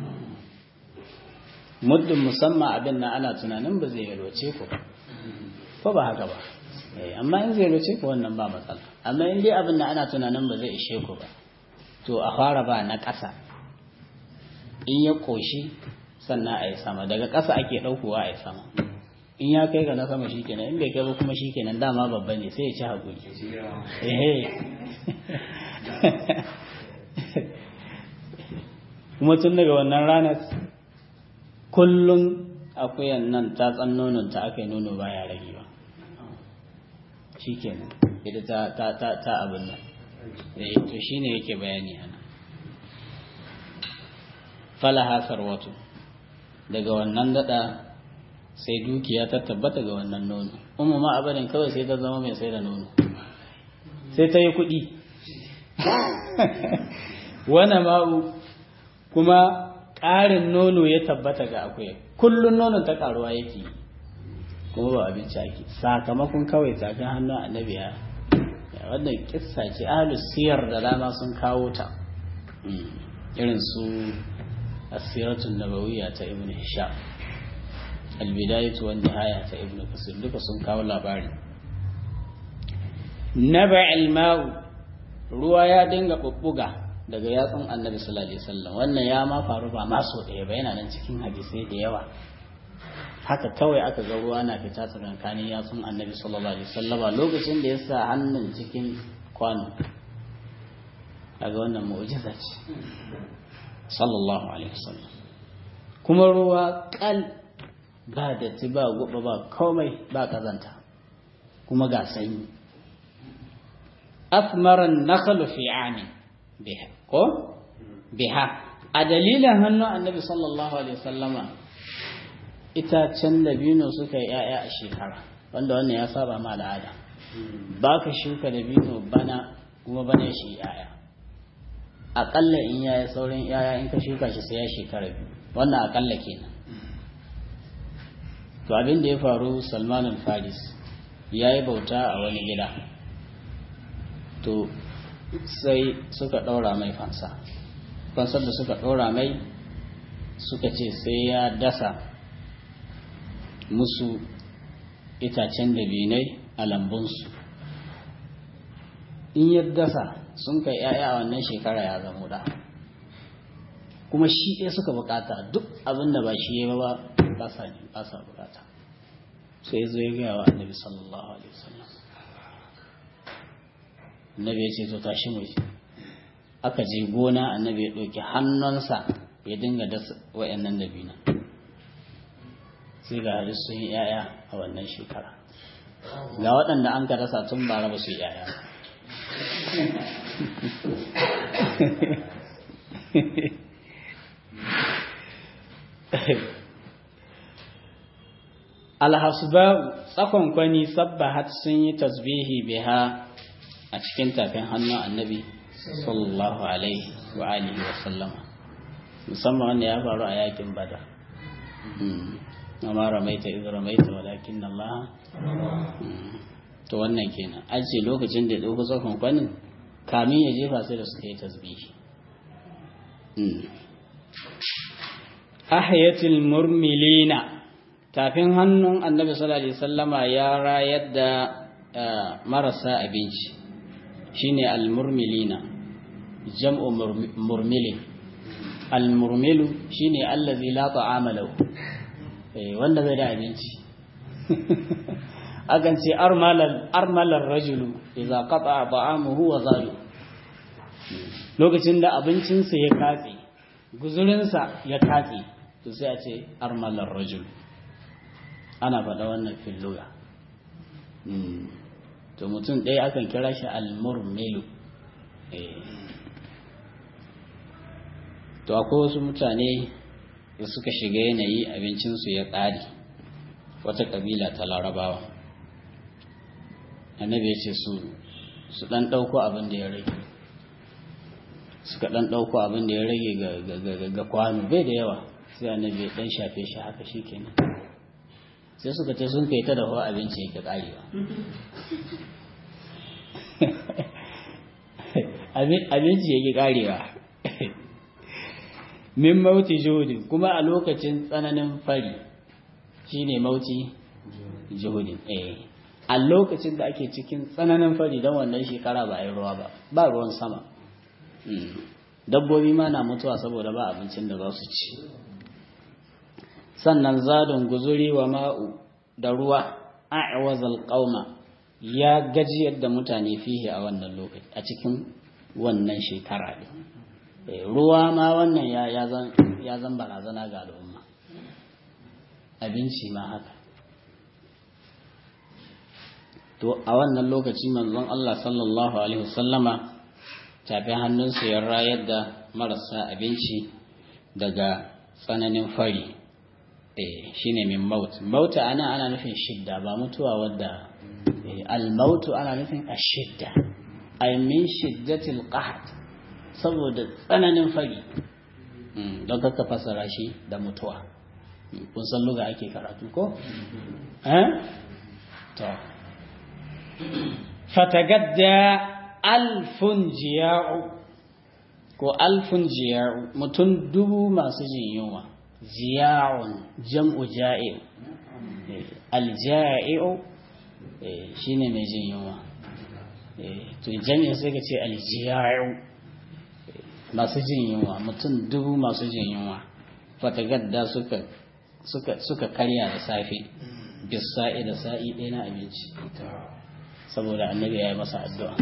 muddin musamman abin nan ana tunanin ba zai yalwace ku ba ko ba haka ba amma in zai yalwace ku wannan ba matsala amma in dai abin nan ana tunanin ba zai ishe ku ba to a fara ba na ƙasa in ya koshi sannan a yi sama daga ƙasa ake ɗaukowa a yi sama in ya kai ga na sama shi kenan in bai kai ba kuma shi kenan dama babba ne sai ya ci haƙuri kuma tun daga wannan ranar kullum akuyan nan ta tsan ta aka yi nono baya rage ba shi kenan ita ta ta ta abin nan to shine yake bayani ana falaha sarwatu daga wannan dada sai dukiya ta tabbata ga wannan nono umma ma abadin kawai sai ta zama mai sai da nono sai ta yi kuɗi wana ma'u kuma ƙarin nono ya tabbata ga akwai kullun nonon ta ƙaruwa yake kuma ba abinci ake sakamakon kawai tafin hannun annabi ya wannan kissa ce ahlus siyar da dama sun kawo ta irin su asiratun nabawiyya ta ibn hisham albidayatu wan nihaya ta ibn kasir duka sun kawo labari naba'il ma'u ruwa ya dinga bubbuga daga yatsun annabi sallallahu alaihi wasallam wannan ya ma faru ba ma so ɗaya ba yana nan cikin hadisai da yawa haka kawai aka ga ruwa na fita tsakankanin yatsun annabi sallallahu alaihi wasallama lokacin da ya sa hannun cikin kwano kaga wannan mu'jiza ce sallallahu alaihi wasallam kuma ruwa kal ba da ba guba ba komai ba kazanta kuma ga sanyi afmaran nakhlu fi amin biha ko biha a dalilin hannun annabi sallallahu alaihi wasallama itacen dabino suka yi ‘ya'ya a shekara wanda wannan ya saba ma al'ada ba ka shuka dabino bana kuma bana shi ‘ya'ya aƙalla in yaya saurin ‘ya'ya in ka shuka shi sai ya shekara biyu wannan aƙalla kenan to abin da ya faru salmanin faris ya yi bauta a wani gida to sai suka ɗaura mai fansa fansar da suka ɗaura mai suka ce sai ya dasa musu itacen dabinai a lambunsu in ya dasa sun kai ‘ya'ya a wannan shekara ya zama da kuma shi ɗaya suka bukata duk abin da ba shi ya ba ba sa bukata sai zo ya gaya wa annabi sallallahu alaihi wasallam annabi ya ce to tashi mu aka je gona annabi ya ɗauki hannunsa ya dinga dasa wa'annan dabina sai ga hadis sun yi yaya a wannan shekara ga waɗanda an ka dasa tun bara ba su yi yaya alhasba'u tsakon kwani sabbahat sun yi tasbihi biha a cikin tafin hannun annabi sallallahu alaihi wa alihi wa sallama musamman wanda ya faru a yakin bada amma ramaita iz ramaita walakin Allah to wannan kenan an ce lokacin da ya dauko tsakon kwanin kamin ya jefa sai da suka yi tasbihi ahayatul murmilina tafin hannun annabi sallallahu alaihi wasallama ya rayar da marasa abinci shine almurmilina jam'u murmilin almurmilu shine allazi la ta'ama lahu eh wanda bai da abinci akan ce armalal armalar rajulu idza qata'a ta'amuhu wa zalu lokacin da abincinsa ya katse guzurinsa ya katse to sai a ce armalar rajulu ana faɗa wannan filluga to mutum ɗaya akan kira shi almurmilu to akwai wasu mutane da suka shiga yanayi abincinsu ya ƙare wata ƙabila ta larabawa annabi ya ce su su ɗan ɗauko abin da ya rage suka ɗan ɗauko abin da ya rage ga kwano bai da yawa sai annabi ya ɗan shafe shi haka shi kenan sai suka ce sun kai ta da hawa abinci yake karewa abinci yake karewa min mauti juhudin kuma a lokacin tsananin fari shine mauti juhudin eh a lokacin da ake cikin tsananin fari don wannan shekara ba a yi ruwa ba ba ruwan sama dabbobi ma na mutuwa saboda ba abincin da za su ci sannan zadon guzuri wa ma'u da ruwa a'wazal qauma ya gajiyar da mutane fihi a wannan lokaci a cikin wannan shekara din ruwa ma wannan ya ya zan ya zan barazana ga al'umma abinci ma haka to a wannan lokaci manzon Allah sallallahu alaihi wasallama tafi hannunsa ya rayar da marasa abinci daga tsananin fari shine min maut mauta ana ana nufin shidda ba mutuwa wadda al-mautu ana nufin ashidda ay min shiddatil qahd saboda tsananin fari don kaka fasara shi da mutuwa kun san luga ake karatu ko eh to fatagadda alfun jiya'u ko alfun jiya'u mutum dubu masu jin yunwa ziya'un jam'u ja'i alja'i'u shine mai jin yunwa to jami'a sai ka ce aljiya'u masu jin yunwa mutum dubu masu jin yunwa fatagadda suka suka suka karya da safe bisa'i da sa'i ɗaya na abinci saboda annabi ya yi masa addu'a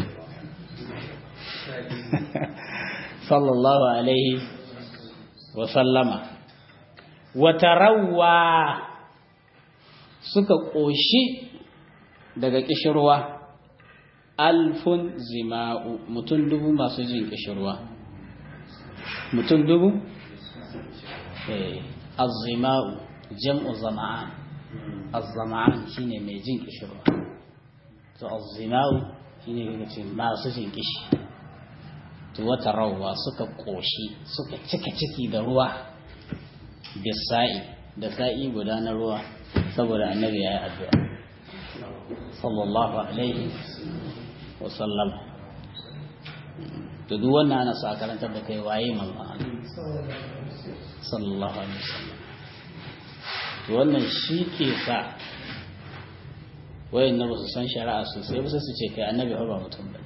sallallahu alaihi wa sallama wata rawa suka ƙoshi daga ƙishirwa alfun zima'u mutum dubu masu jin ƙishirwa mutum dubu? azzima'u jam'u zama'an azzama'an shine mai jin ƙishirwa to azzima'u shine kaga ce masu jin ƙishi to wata rawa suka ƙoshi suka cika ciki da ruwa bisa'i da sa'i guda na ruwa saboda annabi ya yi addu'a sallallahu alaihi wasallam to duk wannan ana sa karantar da kai waye manzon sallallahu alaihi wasallam to wannan shi ke sa wayan na basu san shari'a sosai ba su ce kai annabi ba mutum bane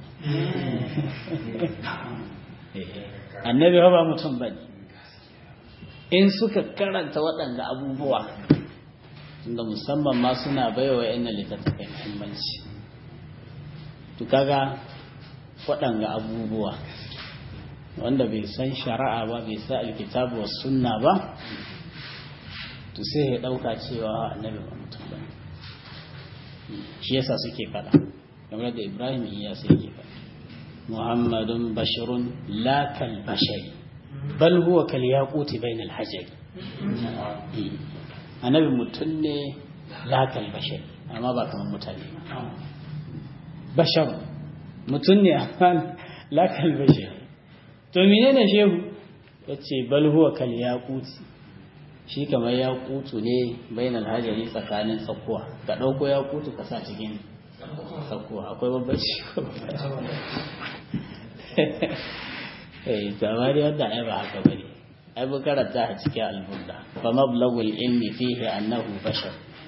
annabi ba mutum bane in suka karanta waɗanda abubuwa tunda musamman ma suna baiwa yan littattafai muhimmanci to kaga waɗanga abubuwa wanda bai san shari'a ba bai sa alkitabu wa sunna ba to sai ya ɗauka cewa annabi ba mutum ba shi yasa suke faɗa kamar da ibrahim iya sai yake faɗa muhammadun bashirun la kal bashari bal huwa kal yaquti bainal hajari annabi mutum ne la kal bashari amma ba kamar mutane ba bashar mutum ne amma la kal bashari to menene shehu yace bal huwa kal yaquti shi kamar yaqutu ne bainal hajari tsakanin tsakuwa ka dauko yaqutu ka sa cikin tsakuwa akwai babbaci eh tsamari wanda ai ba haka bane ai bu karanta a cikin alburda fa mablagul ilmi fihi annahu bashar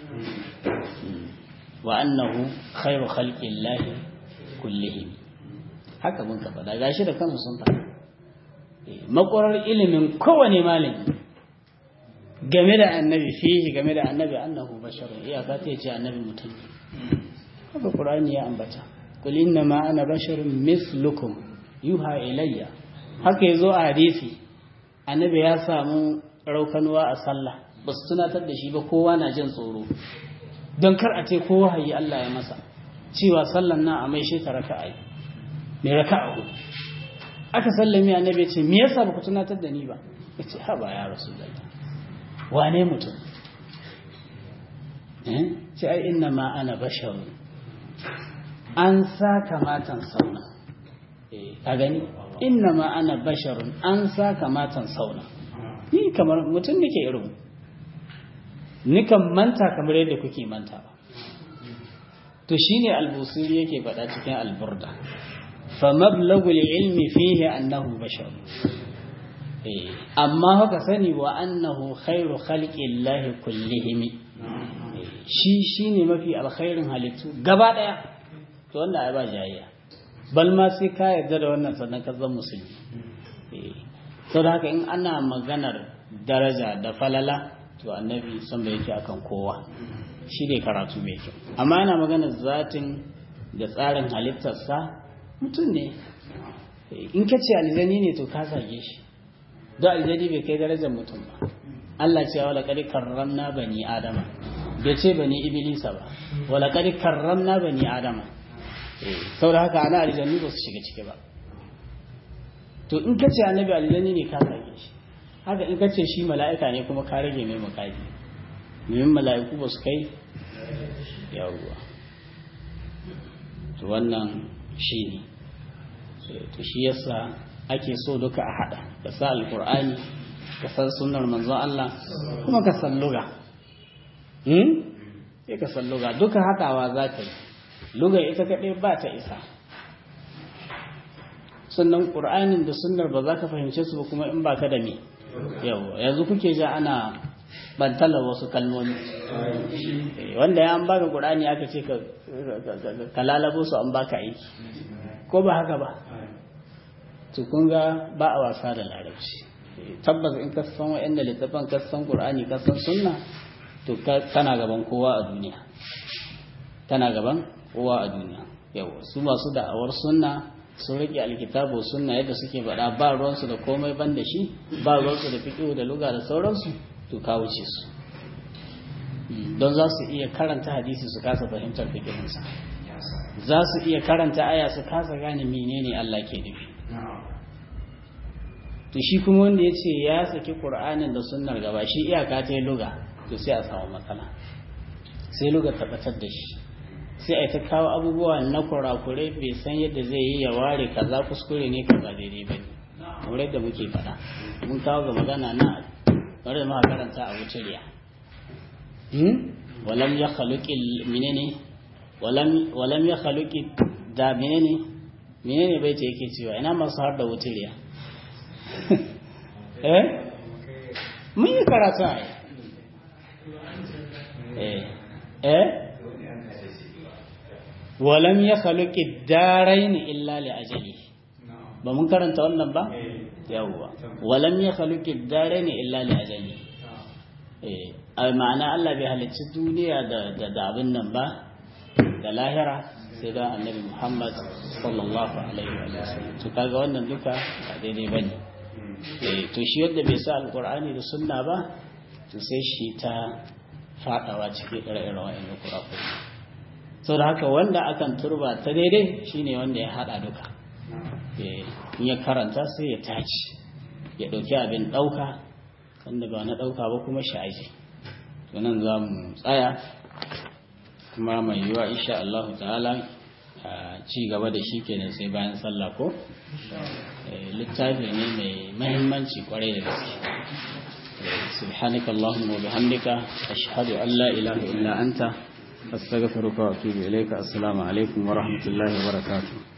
wa annahu khairu khalqillahi kullihim haka mun ka faɗa gashi da kansu sun faɗa makwarar ilimin kowane malami game da annabi fihi game da annabi annahu basharun iyaka ta ce annabi mutum haka qur'ani ya ambata qul inna ma ana basharun mislukum yuha ilayya haka yazo a hadisi annabi ya samu raukanuwa a sallah ba su tunatar da shi ba kowa na jin tsoro don kar a ce kowa hayi Allah ya masa cewa sallan nan a mai shi ta raka'a mai raka'a hudu aka sallami annabi ya ce me yasa baku tunatar da ni ba yace ha ba ya rasulullahi wane mutum eh ce ai inna ma ana basharun an sa kamatan sauna eh ka gani inna ma ana basharun an sa kamatan sauna ni kamar mutum nake irin nikan manta kamar yadda kuke manta ba to shine albusiri yake faɗa cikin alburda فمبلغ العلم فيه أنه بشر أما هو كسني وأنه خير خلق الله كلهم shi shine mafi alkhairin halittu gaba daya to wannan ai ba jayayya bal ma sai ka yarda da wannan sannan ka zama musulmi to da haka in ana maganar daraja da falala to annabi san bai yake akan kowa shi ne karatu mai kyau amma ana maganar zatin da tsarin halittarsa mutum ne in ka ce aljani ne to ka zage shi don aljani bai kai darajar mutum ba Allah ce wala kadi karramna bani adama bai ce bani ibilisa ba wala kadi karramna bani adama saboda haka ana aljani ba su shiga ciki ba to in ka ce annabi aljani ne ka zage shi haka in ka ce shi mala'ika ne kuma ka rage mai makaji domin mala'iku ba su kai yawuwa to wannan shi ne to shi yasa ake so duka a hada ka sa alkur'ani ka san sunnar manzon Allah kuma ka san luga hmm sai ka san luga duka hadawa za ka yi luga ita kaɗai ba ta isa sannan ƙur'anin da sunnar ba za ka fahimce su ba kuma in ba ka da me yawa yanzu kuke ja ana bantalar wasu kalmomi wanda ya an baka ƙur'ani aka ce ka lalabo su an baka aiki ko ba haka ba to kun ga ba a wasa da larabci tabbas in ka san wa'anda littafan ka san qur'ani ka san sunna to kana gaban kowa a duniya kana gaban kowa a duniya yawa su masu da'awar sunna sun rike alkitabu sunna yadda suke faɗa ba ruwansu da komai ban da shi ba ruwansu da fiqh da luga da sauransu to ka wuce su don za su iya karanta hadisi su kasa fahimtar fiqhinsa za su iya karanta aya su kasa gane menene Allah ke nufi to shi kuma wanda ya ce ya saki ƙur'anin da sunnar gaba shi iyaka ta yi luga to sai a samu matsala sai luga tabbatar da shi sai a ta kawo abubuwa na kurakurai bai san yadda zai yi ya ware kaza kuskure ne kaza daidai ba ne kamar da muke faɗa mun kawo ga magana na bari da muka karanta a wuciriya walam ya khaluqi menene walam walam ya khaluqi da menene menene bai ce yake cewa ina masu har da wuciriya eh mun yi karatu a eh eh walam ya khaluqi darain illa li ajali ba mun karanta wannan ba yawwa walam ya khaluqi darain illa li ajali a ma'ana Allah bai halicci duniya da da abin nan ba da lahira sai da annabi Muhammad sallallahu alaihi wa sallam to kaga wannan duka ba daidai bane eh to shi wanda bai sa alqur'ani da sunna ba to sai shi ta fadawa cikin ire-iren wa'annan kurakuri sau da haka wanda akan turba ta daidai shine wanda ya hada duka in ya karanta sai ya taci ya dauki abin dauka wanda ba na dauka ba kuma shi aji nan za mu tsaya kuma mai yiwa insha Allah ta'ala ci gaba da shi kenan sai bayan sallah ko littafi ne mai mahimmanci kwarai da gaske سبحانك اللهم وبحمدك أشهد أن لا إله إلا أنت أستغفرك وأتوب إليك السلام عليكم ورحمة الله وبركاته